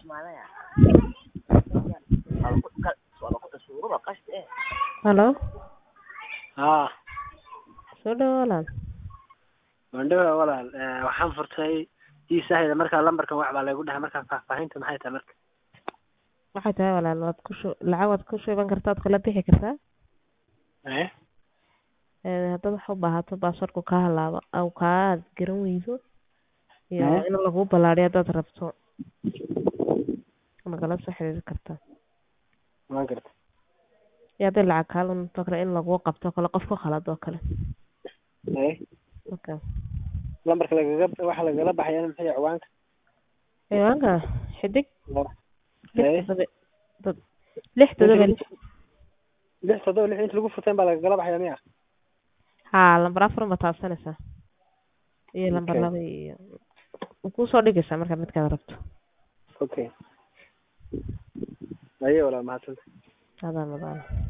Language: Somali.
Hello, haa soo dhawaad walaal. mandhawa walaal eh, waxaan furtay iisahayda markaa lambarkan wax baa laygu dhahay markaa faahfaahinta maxay tahay marka Waxay tahay walaal waad ku shu lacag waad ku shuban kartaa waad kala bixi kartaa. eh Ee haddaad wax u baahato baasaboorku kaa halaabo aw kaa garan weydo iyo Mhm. in lagu ballaariyo haddaad rabto nagala soo xiriiri kartaa. waan garta Iyo hadday lacag kaa lunto kale in lagu qabto kale qof ku khalad oo kale. eh Okay. lambarka lagaga waxa lagala baxayana maxay ciwaanka Ciwaanka xidig lix eh toddoba dad lix toddoba lix. lix toddoba lix inta lagu furteen baa lagala baxaya miya haa lambar afar ma taabsanaysaa iyo lambar Okay. laba iyo wuu kusoo dhigaysaa markaa midkaad rabto okay ayo walaal mahadsanta adaa madaan